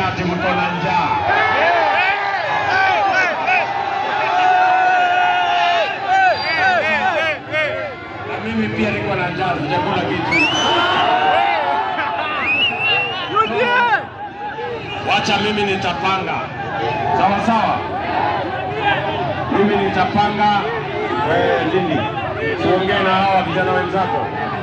ati mko na njaa. Na mimi pia niko na njaa, sijakula kitu. Wacha mimi nitapanga, sawa sawa. Mimi nitapanga. Wewe Lindi, siongee na hawa vijana wenzako.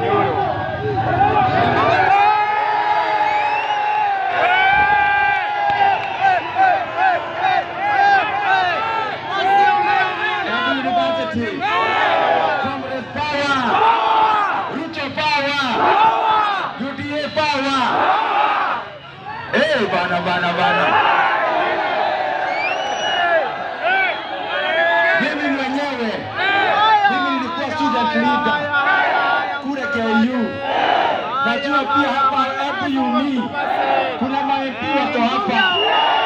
Nairobi University. Congress power. Ruto power. UDA power. Eh, bana bana bana. Mimi mwenyewe mimi nilikuwa student leader kule KU. Najua pia hapa FUMI kuna ma MP wako hapa,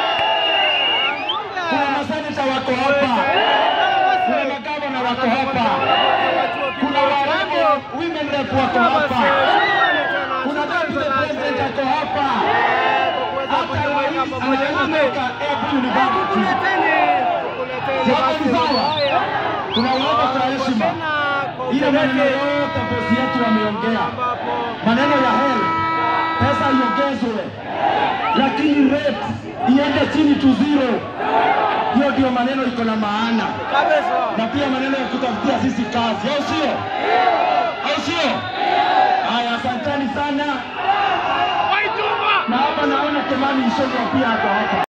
kuna maseneta wako hapa, kuna magavana wako hapa, kuna warembo women rep wako hapa, kuna deputy president ako hapa, hata rais anaweza FU University. Sawa ni sawa, tunawaomba kwa heshima ile maneno yote bosi yetu ameongea, maneno ya hela, pesa iongezwe, lakini rate iende chini tu zero. Hiyo ndio maneno iko na maana, na pia maneno ya kutafutia sisi kazi, au sio? Au sio? Haya, asanteni sana, na hapa naona Kimani Ichung'wah pia ako hapa.